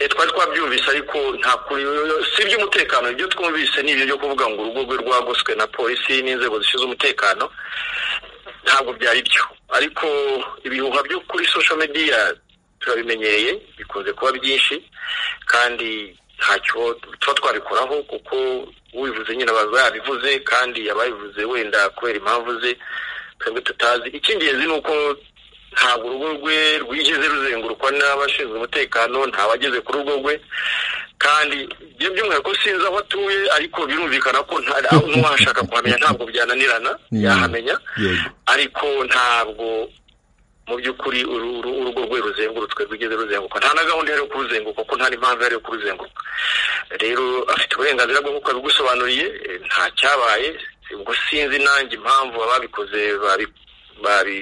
twari twabyumvise ariko nta kuri si iby'umutekano ibyo twumvise ni ibyo kuvuga ngo urugo rwe rwagoswe na polisi n'inzego zishinzwe umutekano ntabwo byari byo ariko ibihuha byo kuri social media turabimenyereye bikunze kuba byinshi kandi ntacyo tuba twabikoraho kuko ubivuze nyine aba yabivuze kandi ababivuze wenda kubera impamvu ze twebwe tutazi icy'ingenzi ni uko ntabwo urugo rwe rwigeze ruzengurukwa n'abashinzwe umutekano nta wageze ku rugo rwe kandi ibyo by'umwihariko sinzi aho atuye ariko birumvikana ko n'uwashaka kuhamenya ntabwo byananirana yahamenya ariko ntabwo mu by'ukuri urugo rwe ruzengurutswe rwigeze ruzenguruka nta na gahunda yo kuruzenguruka kuko nta n'impamvu yo kuruzenguruka rero afite uburenganzira bwo kuko abigusobanuriye nta cyabaye ubwo sinzi nanjye impamvu ababikoze babi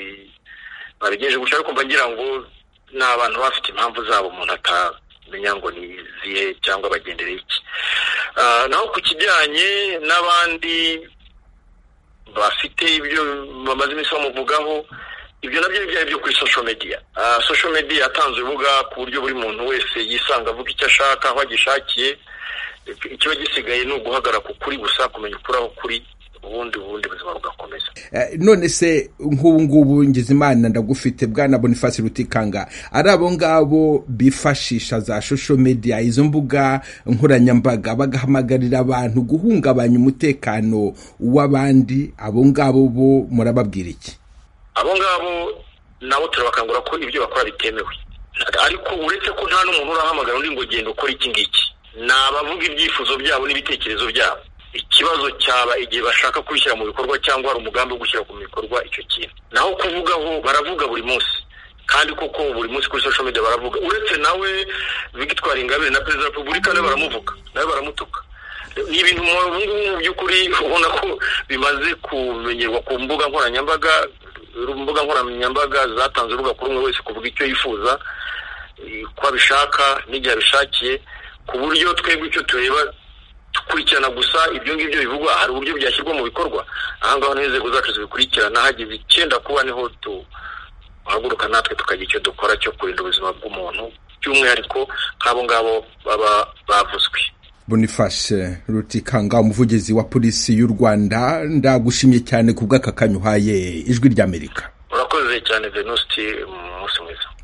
babigejeje guca ariko ngira ngo ni abantu bafite impamvu zabo umuntu atamenya ngo ni izihe cyangwa bagendereye iki naho ku kijyanye n'abandi bafite ibyo bamaze iminsi bamuvugaho ibyo nabyo ni byari byo kuri social media social media yatanze urubuga ku buryo buri muntu wese yisanga avuga icyo ashaka aho agishakiye ikiba gisigaye ni uguhagarara ku kuri gusa kumenya ukuri aho kuri ubundi ubundi buzima bugakomeza none se nk'ubu ngubu Ngizimana ndagufite bwana bonifasi rutikanga ari abo ngabo bifashisha za shosho mediya izo mbuga nkoranyambaga bagahamagarira abantu guhungabanya umutekano w'abandi abo ngabo bo murababwira iki abo ngabo nabo turabakangura ko ibyo bakora bitemewe ariko uretse ko nta n'umuntu urahamagara undi ngo genda ukora iki ngiki ni abavuga ibyifuzo byabo n'ibitekerezo byabo ikibazo cyaba igihe bashaka kubishyira mu bikorwa cyangwa hari umugambi wo gushyira mu bikorwa icyo kintu naho kuvugaho baravuga buri munsi kandi koko buri munsi kuri social media baravuga uretse nawe Victoire Ingabire na perezida wa repubulika nawe baramuvuga nawe baramutuka ni ibintu ubu ngubu mu by'ukuri ubona ko bimaze kumenyerwa ku mbuga nkoranyambaga imbuga nkoranyambaga zatanze urubuga kuri umwe wese kuvuga icyo yifuza ko abishaka n'igihe abishakiye ku buryo twebwe icyo tureba dukurikirana gusa ibyo ngibyo bivugwa hari uburyo byashyirwa mu bikorwa ahangaha niho inzego zacu zibikurikirana hageze icyenda kuba niho duhaguruka natwe tukagira icyo dukora cyo kurinda ubuzima bw'umuntu by'umwihariko nk'abo ngabo baba bavuzwe bonifashe rutikanga umuvugizi wa polisi y'u rwanda ndagushimye cyane ku bw'aka kanya uhaye ijwi ry'amerika urakoze cyane venusti